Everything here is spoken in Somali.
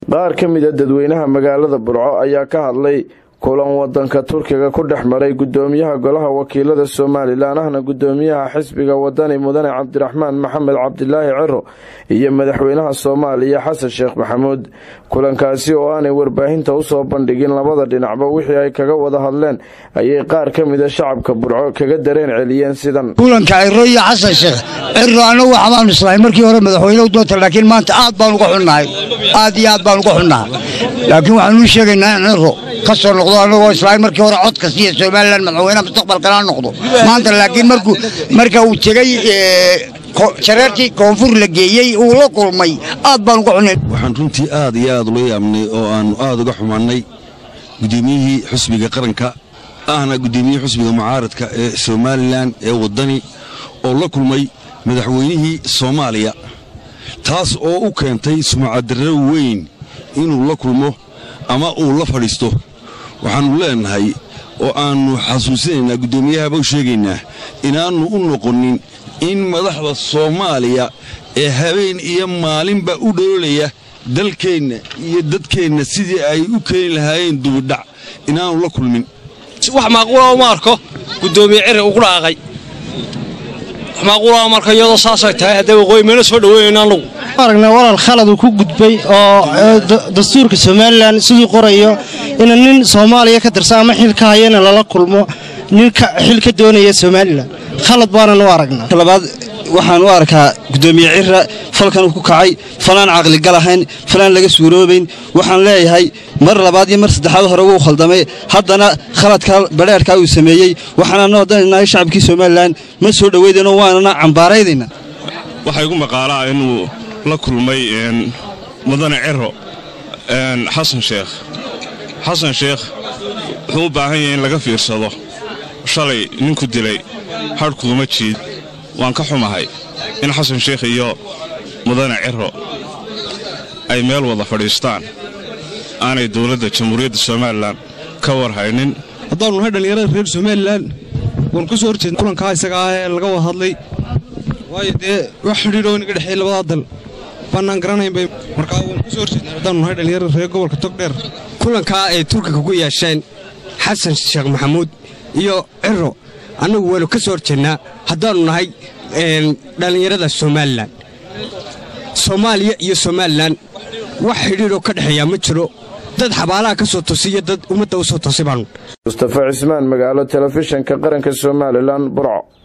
qaar ka mida dadweynaha magaalada burco ayaa ka hadlay kulan wadanka turkiga ku dhex maray gudoomiyaha golaha wakiilada somalilan ahna gudoomiyaha xisbiga wadani mudane cabdiraxmaan maxamed cabdilaahi ciro iyo madaxweynaha soomaaliya xasan sheekh maxamuud kulankaasi oo aanay warbaahinta usoo bandhigin labada dhinacba wixii ay kaga wada hadleen ayay qaar ka mida shacabka burco kaga dareen celiyeen sidan kulanka ciro iyo xasan sheekh ciro anagu waxbaanu islahay markii hore madaxweynehu doonta laakiin maanta aad baan uga xunnahay aad iyo aad baan uga xunnahay laakiin waxaanu u sheegaynaa in ciro ka soo noqdo anagoo islahay markii hore codka siiya somalilan madaxweynaha mustaqbalkana noqdo maanta laakiin markuu marka uu tegey jareerkii koonfur la geeyey uu la kulmay aad baan uga xunnay waxaan runtii aad iyo aad ula yaabnay oo aannu aad uga xumaannay gudoomiyihii xusbiga qaranka ahna gudoomiyihii xusbiga mucaaradka ee somalilan ee waddani oo la kulmay madaxweynihii soomaaliya taas oo u keentay sumcadarro weyn inuu la kulmo ama uu la fadhiisto waxaannu leennahay oo aannu xasuusinaynaa guddoomiyahaba u sheegaynaa inaannu u noqonin in madaxda soomaaliya ee habeen iyo maalinba u dhoolaya dalkeenna iyo dadkeenna sidii ay u keeni lahaayeen dubidhac inaannu la kulmin wax maaquula uma arko guddoomiye ciri ugu dhaaqay wax maaquula marka iyadoo saasay tahay haddee waqooyi meena soo dhaweynayna annagu aragnaa walaal khalad uu ku gudbay oo dastuurka somalilan siduu qorayo ina nin soomaaliya ka tirsan ama xil ka hayana lala kulmo nin xil ka doonaya somalilan khalad baanan u aragnaa labaad waxaan u arkaa gudoomiye cira falkan uu ku kacay falaan caqligal ahayn falaan laga suuroobayn waxaan leeyahay mar labaad iyo mar saddexaad hore wuu khaldamay haddana khaladka badheerkaa uu sameeyey waxaana noo danaynahay shacabkii somalilan ma soo dhoweydeenoo waanana cambaaraydayna waxaa igu maqaalaa inuu la kulmay mudane ciro xasan sheekh xasan sheekh wuxuu u baahan yahay in laga fiirsado shalay ninku dilay hadhkuuma jiid waan ka xumahay in xasan sheekh iyo mudane ciro ay meel wada fadhiistaan aanay dowladda jamhuuriyadda somalilan ka war haynin haddaannu nahay dhallinyarada reer somalilan waanu ka soo horjeedna kulankaa isaga ah ee laga wada hadlay waayo dee wax xidhiidhoo inaga dhexeey labadaa dal baannaan garanaynbay markaa waanu ka soo horjeednaa haddaannu nahay dhallinyarada reer gobolka togdheer kulankaa ay turkiga ku yeesheen xasan sheekh maxamuud iyo ciro annagu waanu ka soo horjeednaa haddaannu nahay dhallinyarada somalilan soomaaliya iyo somalilan wax xidhiidhoo ka dhexeeyaa ma jiro dad xabaalaha ka soo tosiyo dad ummadda u soo tosi baanu mustafa cismaan magaalo telefishinka qaranka somalilan burco